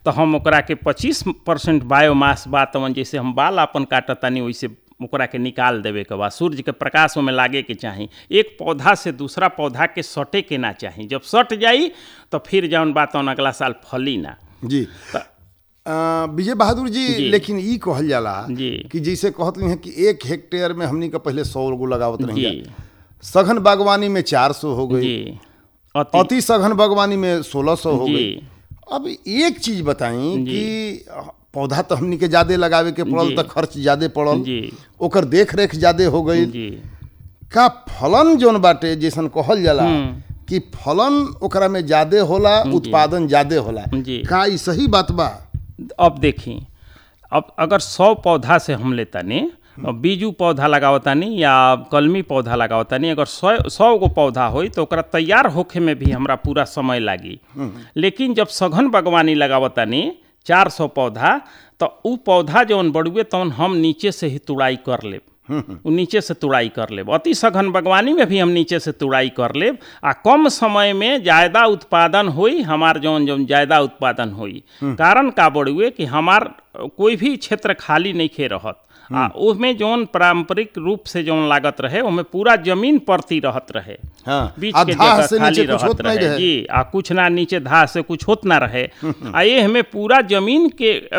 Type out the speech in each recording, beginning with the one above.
तो हम ओकरा के पच्चीस परसेंट बायोमास बा तवन जैसे हम बाल अपन काटतानी वैसे ओकरा के निकाल देवे के बाद सूर्य के प्रकाश में लागे के चाही एक पौधा से दूसरा पौधा के सटे के ना चाही जब सट जाई तो फिर जौन बात तवन अगला साल फली ना जी अ, विजय बहादुर जी, जी। लेकिन ई कहल जाला जी। कि जैसे कहत हैं कि एक हेक्टेयर में हमनी का पहले सौ गो लगावत रही जी सघन बागवानी में चार सौ हो गई जी अति अति सघन बागवानी में सोलह सौ हो जी। गई अब एक चीज बताई कि पौधा तो हमनी के ज्यादा लगावे के पड़ल जी। तो खर्च ज्यादा पड़ल जी ओकर देख रेख ज्यादा हो गई जी का फलन जोन बाटे जैसन कहल जाला कि फलन ओकरा में ज्यादा होला उत्पादन ज्यादा होला जी। का ई सही बात बा अब देखी अब अगर सौ पौधा से हम लेतानी बीजू पौधा लगावतानी या कलमी पौधा लगावतानी अगर सौ सौ गो पौधा होई तो ओकरा तैयार होखे में भी हमरा पूरा समय लागी लेकिन जब सघन बागवानी लगावतानी चार सौ पौधा तो उ पौधा जौन बढ़ुए तौन हम नीचे से ही तुड़ाई कर लेब उ नीचे से तुड़ाई कर लेब अति सघन बागवानी में भी हम नीचे से तुड़ाई कर लेब आ कम समय में ज़्यादा उत्पादन होई हमार जौन जौन ज़्यादा उत्पादन होई कारण का बढ़ुए कि हमार कोई भी क्षेत्र खाली नहीं खे रहत आ उसमें जौन पारंपरिक रूप से जौन लागत रहे उसमें पूरा जमीन परती रहत रहे हाँ बीच आ के धाह जगह से खाली नीचे कुछ रहत होत नहीं रहे रहे जी आ कुछ ना नीचे धा से कुछ होत ना रहे आ ये हमें पूरा जमीन के अ,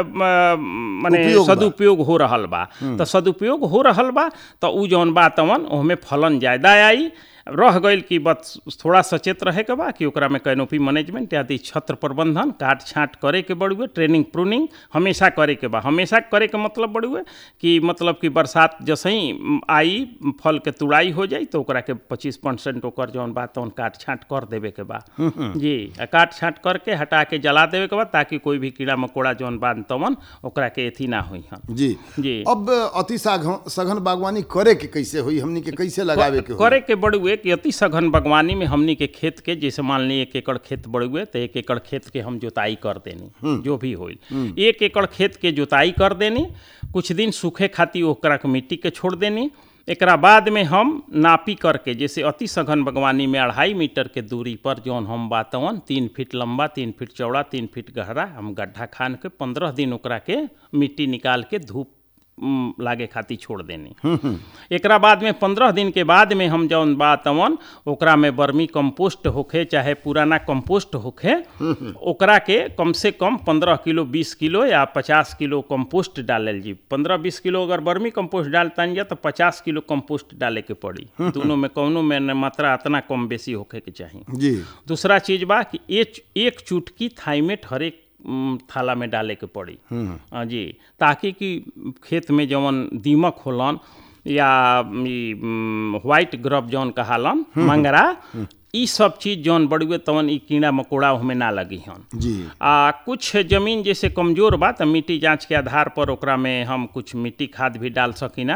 म, माने उपयोग बा। सदुपयोग हो रहल बा तो सदुपयोग हो रहल बा तो उ जौन बा तवन ओहमे फलन ज्यादा आई रह गईल कि बस थोड़ा सचेत रहे के बा कि ओकरा में कैनोपी मैनेजमेंट आदि छत्र प्रबंधन काट छांट करे के बड़ुए ट्रेनिंग प्रूनिंग हमेशा करे के बा हमेशा करे के मतलब बड़ुए कि मतलब कि बरसात जैसे ही म, आई फल के तुड़ाई हो जाई तो ओकरा के पच्चीस परसेंट ओकर जौन बा तवन काट छांट कर देवे के बा जी आ काट छांट करके हटा के जला देवे के बा ताकि कोई भी कीड़ा मकोड़ा जौन बा तवन ओकरा के एथी ना होई हन जी जी अब अति साघ- सघन बागवानी करे के कैसे हुई हमनी के कैसे लगावे के होई? करे के बड़ुए कि अति सघन बागवानी में हमनी के खेत के जैसे मान ली एक एकड़ खेत बड़ुए तो एक एकड़ खेत के हम जोताई कर देनी जो भी होई एक एकड़ खेत के जोताई कर देनी कुछ दिन सूखे खातिर ओकरा के मिट्टी के छोड़ देनी एकरा बाद में हम नापी करके जैसे अति सघन बागवानी में अढ़ाई मीटर के दूरी पर जौन हम बातवन तीन फीट लंबा तीन फीट चौड़ा तीन फीट गहरा हम गड्ढा खान के पंद्रह दिन ओकरा के मिट्टी निकाल के धूप उम, लागे खातिर छोड़ देनी एकरा बाद में पंद्रह दिन के बाद में हम जौन बा तवन ओकरा में वर्मी कंपोस्ट होखे चाहे पुराना कंपोस्ट होखे ओकरा के कम से कम पंद्रह किलो बीस किलो या पचास किलो कंपोस्ट डालल जी पंद्रह बीस किलो अगर वर्मी कंपोस्ट डालतानी जा तो पचास किलो कंपोस्ट डाले के पड़ी दोनों में कौनो में न मात्रा इतना कम बेसी होखे के चाही जी दूसरा चीज बा कि एक एक चुटकी थाइमेट हरेक उम, थाला में डाले के पड़ी हाँ जी ताकि कि खेत में जवन दीमक होलन या ई, उम, व्हाइट ग्रब जौन कहालन मंगरा ई सब चीज जौन बड़ुए तवन ई कीड़ा मकोड़ा ओहमे ना लगी हन जी आ कुछ जमीन जैसे कमजोर बा तो मिट्टी जांच के आधार पर ओकरा में हम कुछ मिट्टी खाद भी डाल सकीना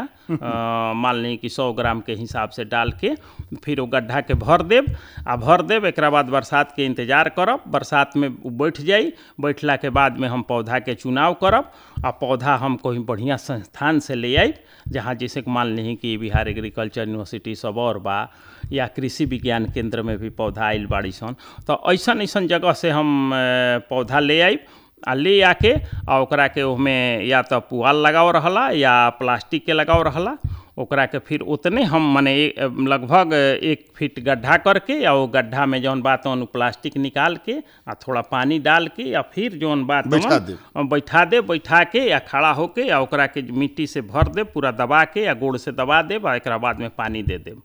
अ, मान ली कि सौ ग्राम के हिसाब से डाल के फिर वो गड्ढा के भर देब आ भर देब एकरा बाद बरसात के इंतजार करब बरसात में उ बैठ जाई बैठला के बाद में हम पौधा के चुनाव करब आ पौधा हम कोई बढ़िया संस्थान से ले आइब जहाँ जैसे कि मान ली कि बिहार एग्रीकल्चर यूनिवर्सिटी सब और बा या कृषि विज्ञान केंद्र में भी पौधा आइल बाड़ी सन तो ऐसन ऐसन जगह से हम अ, पौधा ले आइब आ ले आके आ ओकरा के ओहमे या तो पुआल लगाव रहला या प्लास्टिक के लगाव रहला ओकरा के फिर उतने हम मने ए- लगभग एक फीट गड्ढा करके या वो गड्ढा में जौन बात तौन उ प्लास्टिक निकाल के आ थोड़ा पानी डाल के या फिर जौन बात बैठा तौन देब। अ, बैठा दे बैठा के या खड़ा होके या ओकरा के मिट्टी से भर दे पूरा दबा के या गोड़ से दबा देब आ एकरा बाद में पानी दे देब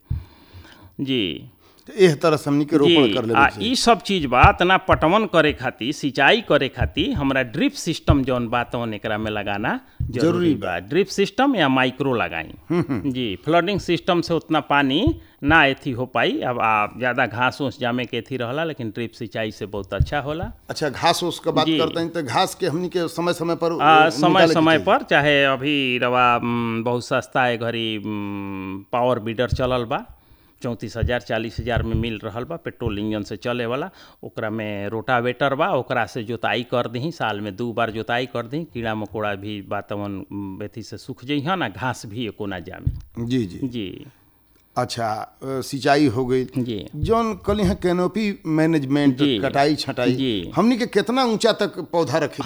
जी तो एह तरह से हमनी के रोपण जी कर आ लेबे ई सब चीज बा तना पटवन करे खातिर सिंचाई करे खातिर हमरा ड्रिप सिस्टम जौन बा तौन एकरा में लगाना जरूरी जरूरी बा ड्रिप सिस्टम या माइक्रो लगाई जी फ्लडिंग सिस्टम से उतना पानी ना एथी हो पाई अब आ ज़्यादा घास उस जामे के एथी रहला लेकिन ड्रिप सिंचाई से बहुत अच्छा होला अच्छा घास उस का बात जी। करते हैं तो घास के हमनी के समय समय पर आ, अ, समय निकाले के समय चाहिए। पर चाहे अभी रवा म, बहुत सस्ता है घड़ी म, पावर बीडर चलल बा चौंतीस हजार चालीस हजार में मिल रहल बा पेट्रोल इंजन से चले वाला ओकरा में रोटावेटर बा ओकरा से जोताई कर दही साल में दू बार जोताई कर दही कीड़ा मकोड़ा भी वातावरण म, एथी से सूख जइहन आ घास भी एको ना जामी जी जी जी अच्छा अ, सिंचाई हो गई जी जौन कल यहाँ कैनोपी मैनेजमेंट जी। कटाई छटाई जी। हमनी के कितना ऊंचा तक पौधा रखे